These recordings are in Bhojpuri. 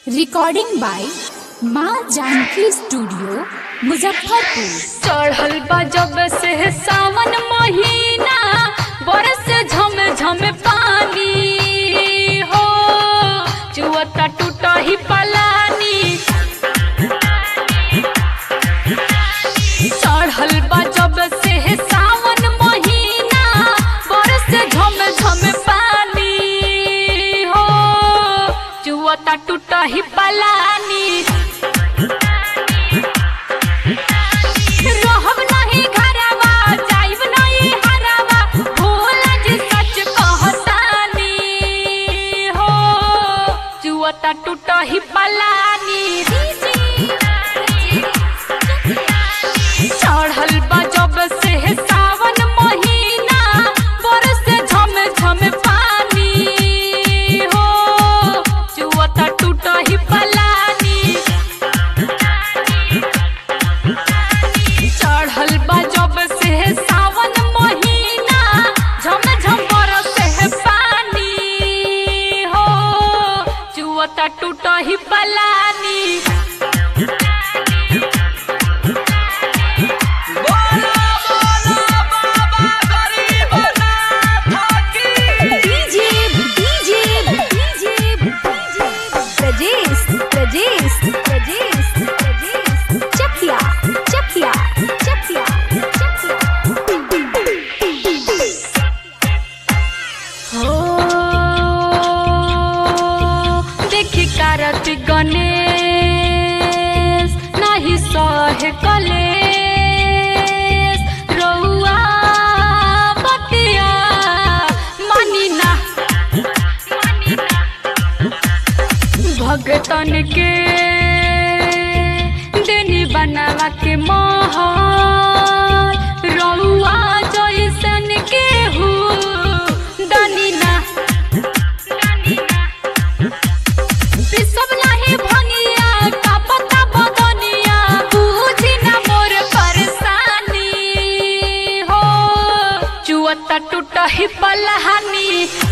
रिकॉर्डिंग बाय माँ जानकी स्टूडियो मुजफ्फरपुर चढ़ल बा जब से सावन महीना बरस झम झम पानी हो चुअता टूटा ही पलानी चढ़ल बा जब से सावन महीना बरस झम झम पानी हो चुअता टूटा ही पलानी रहब नहीं घरवा जाइब नहीं हरवा भोला जी सच कहतानी हो जुअता टूट ही पलानी चढ़ल बा जब से सावन महीना बरस झम झम पानी हो जुअता टूट ही पलानी चढ़ल बा जब से सावन महीना झम झम बरसे पानी हो जुअता टूट ही पलानी DJ DJ DJ Prajesh Prajesh Prajesh Prajesh Chakia Chakia Chakia हो देखी कारत गणेश नाही सहे कलेश रउआ बतिया मानी ना भगतन के देनी बनावा के महल रउआ जैसन के हु दानी ना पिसब नाही भंगिया का पता बदनिया बुझी ना मोर परेशानी हो चुअता टूट ही पलहानी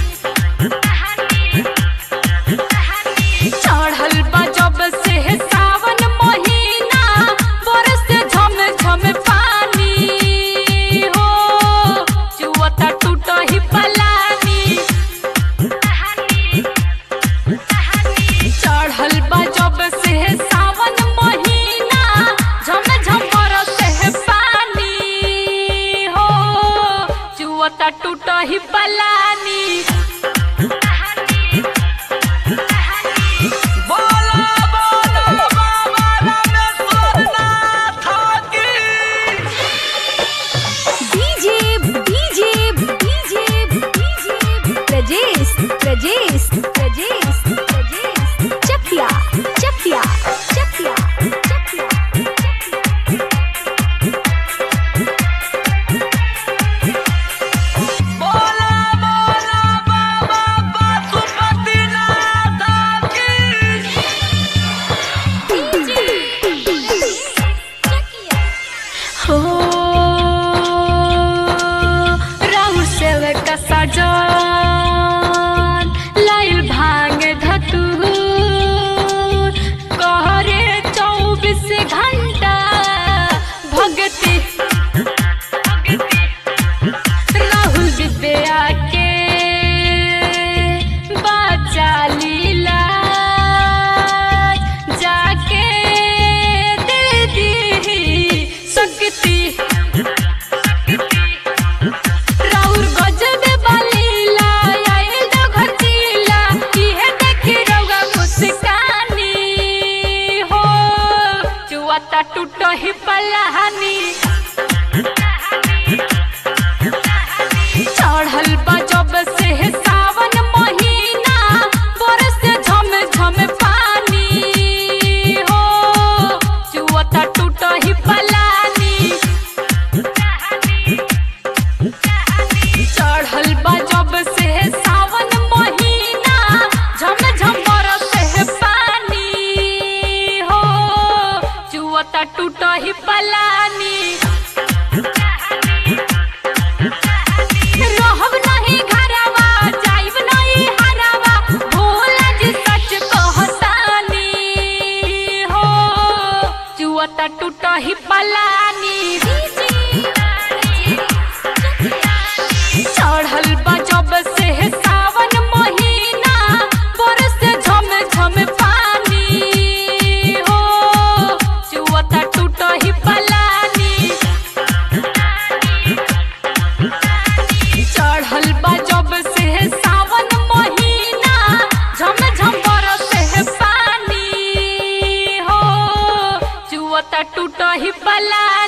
चढ़ल बा जब से सावन महीना बरस झम झम पानी हो चुअता टूट ही पलानी चढ़ल बा जब से सावन महीना झम झम बरसे पानी हो चुअता टूट ही पलानी DJ DJ DJ DJ Prajesh Prajesh Prajesh Prajesh Chakia Chakia Chakia Chakia हो राहुल सेवक का साजन लाइल भांग धतूर कहरे चौबीस घंटा भगती राहुल विद्या के बाचा लीला जाके दे दी शक्ति राउर गजब बलीला आइल जो घर चीला इहे देखी रउआ मुस्कानी हो चुआता टूट ही पलानी चढ़ल बा जब से सावन महीना बरस झम झम पानी हो चुअता टूट ही पलानी चढ़ल बा जब से सावन महीना झम झम बरसे पानी हो चुअता टूट ही चुअता टूट ही पलानी चढ़ल बा जब से सावन महीना बरस झम झम पानी हो चुअता टूट ही पलानी चढ़ल बा जब से सावन महीना झम झम बरस पानी हो चुअता टूट ही पलानी